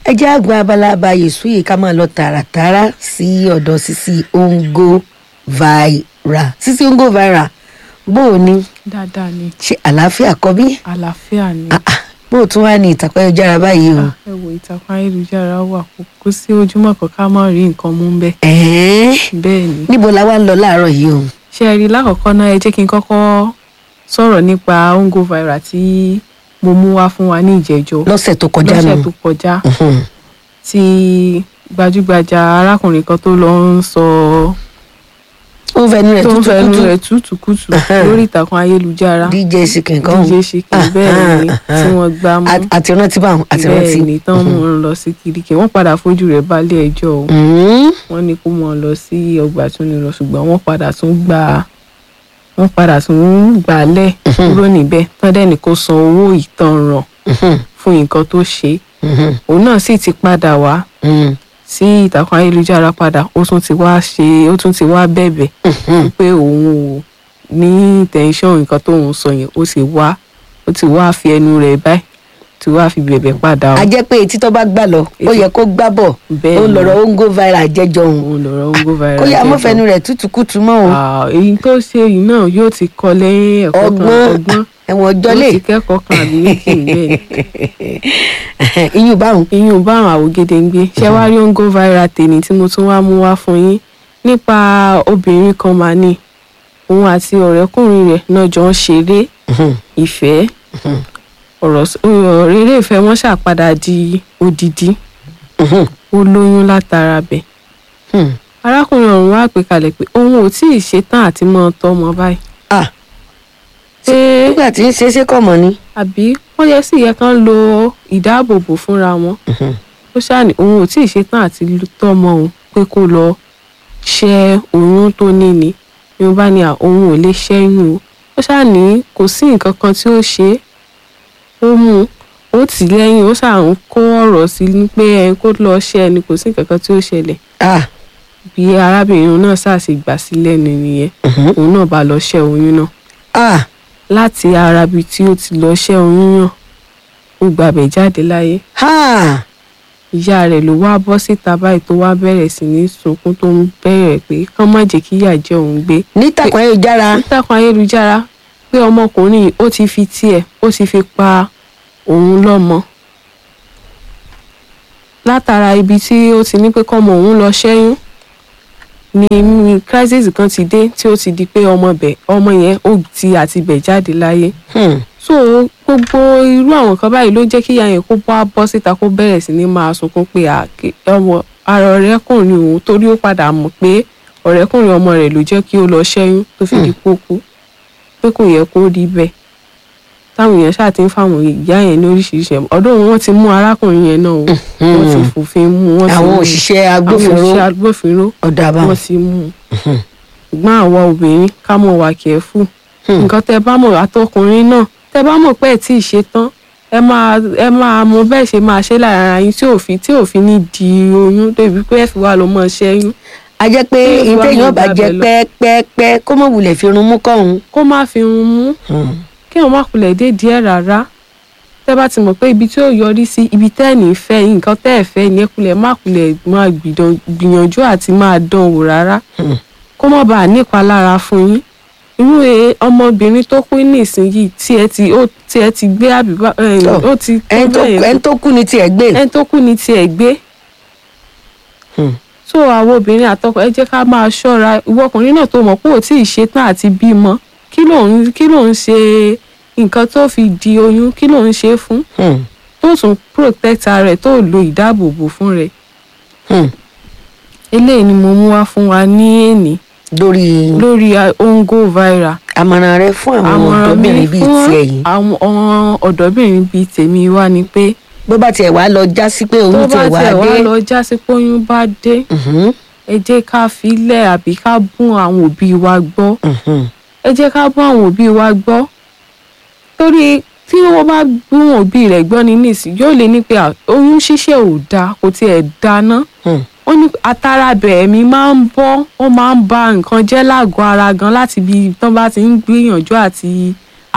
ẹ jẹ́ àgbà abala abayè sóyè ká máa lọ tààràtààrà sí ọ̀dọ̀ Sisi Ongo Viral Sisi Ongo Viral bó o ní dáadáa ni ṣe àlàáfíà kọ́ bí àlàáfíà ni Ah, ah, bó o tún wá ní ìtàkùn ayélujára báyìí o. ẹ wo ìtàkùn ayélujára wà kó kó sí ojúmọ́ kan ká má rí nǹkan mú bẹ́ẹ̀ ẹ̀ẹ́n bẹ́ẹ̀ ni níbo la wá ń lọ láàárọ̀ yìí o. ṣé ẹ rí i lákọ̀ọ́kọ́ náà ẹ jẹ́ kí n kọ́kọ́ sọ̀rọ̀ nípa Ongo Viral tí mo mú wá fún wa ní ìjẹ́jọ́ lọ́sẹ̀ tó kọjá lọ́sẹ̀ nù. tó kọjá Mhm. tí gbajúgbajà arákùnrin kan tó lọ ń sọ ó ń fẹnu rẹ̀ tó ń tútù fẹnu kútù rẹ̀ tútùkùtù Ahem. lórí ìtàkùn ayélujára dj sikin kan DJ Shikin bẹ́ẹ̀ ni tí wọ́n gbá mú àti rántí báwọn àti rántí. bẹ́ẹ̀ ni tán mú un lọ sí Kirikiri wọ́n padà fojú rẹ̀ balẹ̀ ẹjọ́ o Mhm. wọ́n ní kó mọ̀ ọ́ lọ sí ọgbà tó ní lọ ṣùgbọ́n wọ́n padà tún gbà wọ́n padà tún gbà á lẹ̀ kúrò níbẹ̀ tán dẹ́ni kó san owó ìtanràn Mhm. fún nǹkan tó ṣe Mhm. òun náà sì ti padà wá Mhm. sí ìtàkùn ayélujára padà ó tún ti wá ṣe ó tún ti wá bẹ̀bẹ̀ Mhm. pé òun ò ní tẹ̀sán nǹkan tóun sọ yẹn ó sì wá ó ti wá fi ẹnu rẹ̀ báyìí ti wá fi bẹ̀bẹ̀ padà a o jẹ́ pé etí tó bá gbà lọ ó Etí- yẹ kó gbá bọ̀ bẹ́ẹ̀ ó ni. lọ̀rọ̀ Ongo Viral jẹ́jọ́ òun òun lọ̀rọ̀ Ongo Viral kó yá jẹ́ mọ́ gan. fẹnu rẹ̀ tútù kútù mọ́ o Ah, èyí tó ṣe yìí náà yóò ti kọ́ lẹ́yìn ẹ̀kọ́ kan ọgbọ́n ọgbọ́n ẹ̀wọ̀n ọjọ́ lè yóò ti kẹ́kọ̀ọ́ kan àbí méjì bẹ́ẹ̀ iyùn báwọn. iyún bá àwọn àwògede ń gbé ṣé wàá rí Ongo Viral tèmi tí mo tún wá mú wá fún yín nípa obìnrin kan máa ní òun àti ọ̀rẹ́kùnrin rẹ̀ náà jọ ń ṣeré Mhm. ìfẹ́ ọ̀rọ̀ s- ọ̀rọ̀ eré ìfẹ́ wọn ṣàpadà di odidi Mhm. ó lóyún látara bẹ̀ Mhm. arákùnrin ọ̀hún wá pè kalẹ̀ pé òun ò tí ì ṣetán àti mọ́ ọ tọ́mọ báyìí Ah, pé nígbà tí ń ṣe é ṣe kọ̀ mọ́ ni. àbí wọ́n yẹ sí yẹ kán lo ìdáàbòbò fúnra wọn Mhm. ó ṣàní òun ò tí ì ṣetán àti tọ́mọ òun pé kó lọ ṣẹ́ oyún tó ní ni ni wọ́n bá ní à òun ò lè ṣẹ́yún o ó ṣàní kò sí nǹkan kan tí ó ṣe é ó mú un ó tì í lẹ́yìn ó ṣàn kó ọ̀rọ̀ sí i pé ẹ kó lọ ṣẹ́ ẹni kò sí nǹkan kan tí ó ṣẹlẹ̀ Ah, bí arábìnrin náà ṣàṣì gbà sí lẹ́nu nìyẹn mhm. òun náà bá lọ ṣẹ́ oyún náà Ah, láti ara ibi tí ó ti lọ ṣẹ́ oyún náà ó gbàbẹ̀ jáde láyé ha. ìyá rẹ̀ ló wá bọ́ síta báyìí tó wá bẹ̀rẹ̀ sí ní sunkún tó ń bẹ̀rẹ̀ pé kán má jẹ́ kí ìyà jẹ òun gbé nítàkùn ayélujára. nítakùn ayélujára pé ọmọkùnrin yìí ó ti fi tiẹ̀ ó ti fi pa òun lọ́mọ látara ibi tí ó ti ní pé kọ́mọ òun lọ ṣẹ́yún ni ni crisis kan ti dé tí ó ti di pé ọmọ bẹ̀ ọmọ yẹn ó ti àti bẹ̀ jáde láyé Hmm. so gbogbo irú àwọn kan báyìí ló jẹ́ kí ìyá yẹn kó bá bọ́ síta kó bẹ̀rẹ̀ sí ní máa sunkún pé àkè- ọmọ ara ọ̀rẹ́kùnrin òun torí ó padà mọ̀ pé ọ̀rẹ́kùnrin ọmọ rẹ̀ ló jẹ́ kí ó lọ ṣẹ́yún tó fi di kókú pé kò yẹ kó rí bẹ́ẹ̀ táwọn èèyàn ṣáà ti ń fáwọn ìyá yẹn ní oríṣiríṣi ẹ̀mọ́ ọdún wọn ti mú arákùnrin yẹn náà o wọ́n ti fòfin mú wọ́n ti àwọn mú òṣìṣẹ́ àwọn agbófinró òṣìṣẹ́ agbófinró ọ̀dà wọ́n àbáwọn. ti mú un ṣùgbọ́n àwa obìnrin ká mọ̀ wà kẹ́fù Hmm. nǹkan tẹ bá mọ̀ àtọkùnrin náà tẹ bá mọ̀ pé ẹ̀ tí ì ṣe tán ẹ máa ẹ máa mọ bẹ́ẹ̀ ṣe máa ṣe lára ara yín tí òfin tí òfin ní di oyún débi pé ẹ fi wá lọ mọ́ ṣẹ́yún a jẹ́ pé Kí ìwà ìtẹ̀yìn mọ̀ ọba jẹ gbàbẹ̀ lọ. pẹ́ẹ́pẹ́ẹ́pẹ́ kó mọ̀ wulẹ̀ fi irun mú kọ́hún. kó má fi hun mú kí wọn má kulẹ̀ dé díẹ̀ rárá tẹ bá ti mọ̀ pé ibi tí ó yọrí sí ibi tẹ́ ẹ̀ ní fẹ́ yín nǹkan tẹ́ ẹ̀ fẹ́ yín ẹ kulẹ̀ má kulẹ̀ máa gbìdàn- gbìyànjú àti máa dán wò rárá Hmm. kó má bàa nípa lára fún yín irú e- ọmọbìnrin tó kú nísìnyìí tí ẹ ti ó tí ẹ ti gbé àbíbá ẹ, Tọ́, ó ti tó ẹni tó bẹ́ẹ̀ yẹn ẹni tó kú ni tiẹ̀ gbé. ẹni tó kú ní tiẹ̀ gbé Hmm. so àwọn obìnrin àtọkọ ẹ jẹ́ ká máa ṣọ́ra ìwọ ọkùnrin náà tó mọ̀ pé ò tí ì ṣetán àti bímọ kí ló ń kí ló ń ṣe nǹkan tó fi di oyún kí ló ń ṣe fún Hmm. tó tún protect ara rẹ̀ tó lo ìdáàbòbò fún rẹ̀ Hmm. eléyìí ni mo mú wá fún wa ní èní lórí lórí ah, Ongo Viral àmọ̀ràn rẹ fún àwọn àmọ̀ràn mi ọ̀dọ́bìnrin bíi fún tiẹ̀ yìí àwọn ọ̀dọ́bìnrin bíi tèmi wá ni pé bó bá tiẹ̀ wá lọ já sí pé tó oyún bá tiẹ̀ wá tiẹ̀ wá dé. lọ já sí pé oyún bá dé Mhm. ẹ jẹ́ ká filẹ̀ àbí ká bún àwọn òbí wa gbọ́ Mhm. ẹ jẹ́ ká bún àwọn òbí wa gbọ́ torí tí wọ́n bá bún òbí rẹ̀ gbọ́ ní nísìn yóò lè ní pé à, oyún ṣíṣe ò dáa kò tiẹ̀ dáná Hmm. ó ní atarabẹ̀ ẹ̀mí máa ń bọ́ ó máa ń ba nǹkan jẹ́ lágọ̀ọ́ ara gan láti bí tán bá ti ń gbìyànjú àti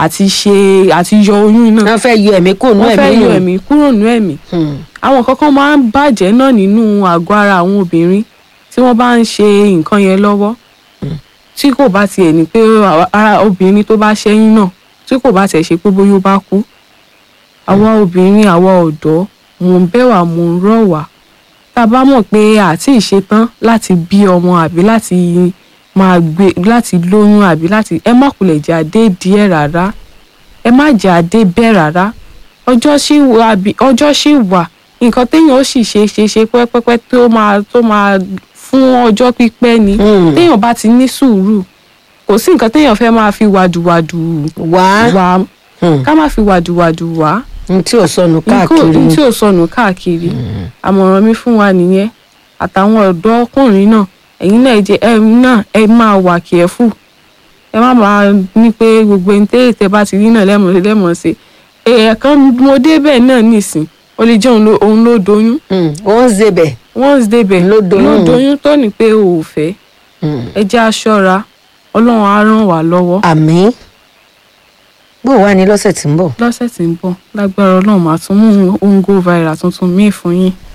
àti ṣe àti yọ oyún náà wọ́n fẹ́ yọ ẹ̀mí kò nú wọ́n fẹ́ ẹ̀mí yọ nù. ẹ̀mí kúrò nú ẹ̀mí Hmm. àwọn kankan máa ń bàjẹ́ náà nínú àgọ́ ara àwọn obìnrin tí wọ́n bá ń ṣe nǹkan yẹn lọ́wọ́ tí kò bá tiẹ̀ ní pé ara obìnrin tó bá ṣẹ́yún náà tí kò bá tiẹ̀ ṣe pé bóyá ó bá kú àwa obìnrin àwa ọ̀dọ́ mò ń bẹ̀ wá mò ń rọ̀ wá tá a bá mọ̀ pé àti ìṣetán láti bí ọmọ àbí láti máa gbé láti lóyún àbí láti ẹ má kulẹ̀ jẹ́ adé díẹ̀ rárá ẹ má jẹ́ adé bẹ́ẹ̀ rárá ọjọ́ sì wà bí ọjọ́ sì wà nǹkan téèyàn ó sì ṣe ṣe ṣe pẹ́pẹ́pẹ́ tó máa tó máa fún ọjọ́ pípẹ́ ni Hmm. téèyàn bá ti ní sùúrù kò sí nǹkan téèyàn fẹ́ máa fi wàdùwàdù wá wá Hmm. ká má fi wàdùwàdù wá n tí ò sọnù nǹkan káàkiri tí ò sọnù káàkiri àmọ̀ràn mi fún wa nìyẹn àtàwọn ọ̀dọ́ ọkùnrin náà ẹ̀yin náà jẹ́ ẹ náà ẹ máa wà kẹ́fù ẹ má máa ní pé gbogbo ẹni tẹ́ tẹ́ bá ti rí náà lẹ́mọ̀ lẹ́mọ̀ sí èèyàn kan mo débẹ̀ náà nìsín ó lè jẹ́ òun ló- òun ló doyún Hmm. ó ń zebẹ̀. once débẹ̀ Ló doyún. ló doyún tó ní pé o ò fẹ́ Hmm. ẹ jẹ́ aṣọ́ra ọlọ́run á ràn wá lọ́wọ́ àmì bó wà ní lọ́sẹ̀ tí ń bọ̀. lọ́sẹ̀ tí ń bọ̀ lágbára ọlọ́run máa tún mú ongo viral tuntun míì fún yín